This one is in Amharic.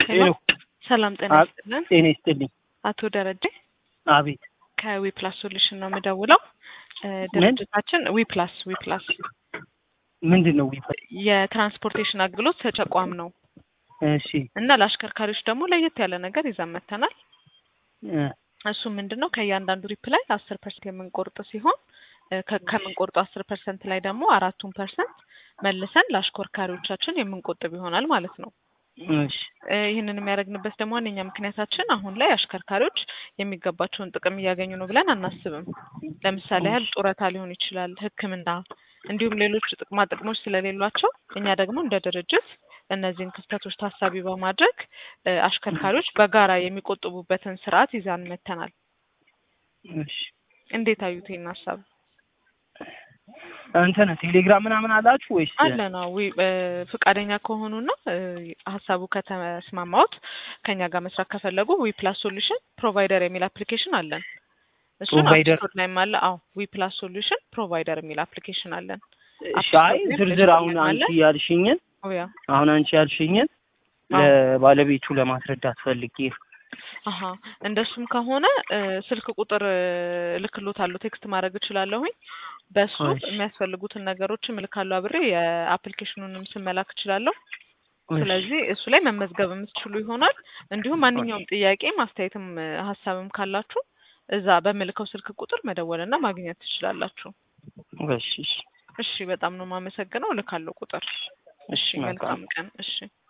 ሄሎ ሰላም ጤና አ- ይስጥልን። ጤና ይስጥልኝ። አቶ ደረጀ አቤት ከዊፕላስ ሶሉሽን ነው የምደውለው። እ ድርጅታችን ዊፕላስ ዊፕላስ ምንድን ነው ዊፋ? የትራንስፖርቴሽን አገልግሎት ሰጪ ተቋም ነው እሺ እና ለአሽከርካሪዎች ደግሞ ለየት ያለ ነገር ይዘን መጥተናል። እ፣ እሱ ምንድን ነው ከእያንዳንዱ ሪፕ ላይ አስር ፐርሰንት የምንቆርጥ ሲሆን እ ከ- ከምንቆርጠው አስር ፐርሰንት ላይ ደግሞ አራቱን ፐርሰንት መልሰን ለአሽከርካሪዎቻችን የምንቆጥብ ይሆናል ማለት ነው። እሺ እ ይህንን የሚያደርግንበት ደግሞ ዋነኛ ምክንያታችን አሁን ላይ አሽከርካሪዎች የሚገባቸውን ጥቅም እያገኙ ነው ብለን አናስብም። ለምሳሌ ያህል ጡረታ ሊሆን ይችላል፣ ሕክምና እንዲሁም ሌሎች ጥቅማ ጥቅሞች ስለሌሏቸው እኛ ደግሞ እንደ ድርጅት እነዚህን ክፍተቶች ታሳቢ በማድረግ እ አሽከርካሪዎች በጋራ የሚቆጥቡበትን ስርዓት ይዛን መተናል። እሺ እንዴት አዩት ይህን ሀሳብ? እንትን ቴሌግራም ምናምን አላችሁ ወይስ? አለ ነው ዊ እ ፍቃደኛ ከሆኑና እ ሀሳቡ ከተስማማዎት ከኛ ጋር መስራት ከፈለጉ ዊ ፕላስ ሶሉሽን ፕሮቫይደር የሚል አፕሊኬሽን አለን። እሱን ፕሮቫይደር? አፕስቶር ላይም አለ። አዎ ዊ ፕላስ ሶሉሽን ፕሮቫይደር የሚል አፕሊኬሽን አለን። እሺ አይ ዝርዝር አሁን አንቺ ያልሽኝን ኦያ አሁን አንቺ ያልሽኝን አዎ። ለባለቤቱ ለማስረዳት ፈልጌ ነው። አሀ እንደሱም ከሆነ እ ስልክ ቁጥር እ እልክሎታለሁ ቴክስት ማድረግ እችላለሁኝ። በሱ እሺ። የሚያስፈልጉትን ነገሮችን እልካለሁ አብሬ የአፕሊኬሽኑንም ስም መላክ እችላለሁ። እሺ፣ ስለዚህ እሱ ላይ መመዝገብ የምትችሉ ይሆናል። እንዲሁም ማንኛውም ጥያቄ ማስተያየትም እ ሀሳብም ካላችሁ እዛ በምልከው ስልክ ቁጥር መደወልና ማግኘት ትችላላችሁ። እሺ፣ እሺ፣ እሺ፣ በጣም ነው የማመሰግነው። እልካለሁ ቁጥር። እሺ፣ መልካም መልካም ቀን። እሺ